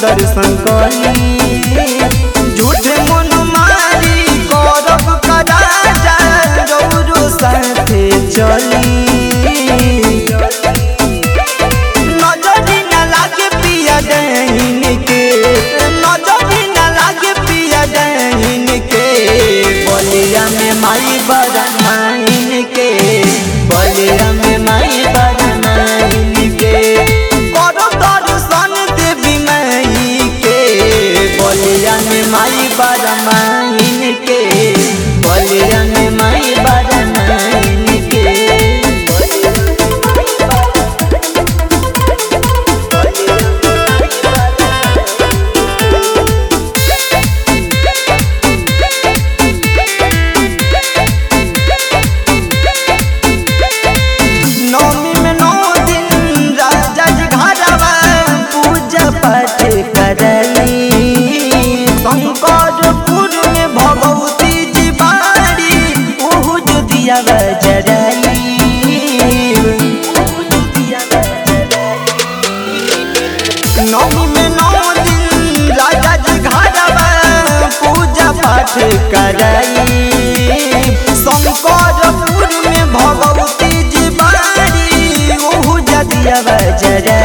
दर्शन करी झूठे मन मारी करब कराजा रौरो साथे चली नजरी न लागे पिया दहीन के नजरी न लागे पिया दहीन के बलिया में माई बरमाइन के बलिया में माई बरमाइन के करो दर्शन देवी माई के बलिया में माई बरमाइन के बलिया में माई बरमाइन के नौमी में नौ दिन राजा जी घरवा पूजा पाठ करली शंकरपुर में भगवती जी बाड़ी ओहु जो दिया जरली नौमी में नौ दिन राजा जी घरवा पूजा पाठ करली शंकरपुर में भगवती जी बाड़ी ओहु जदिया जरा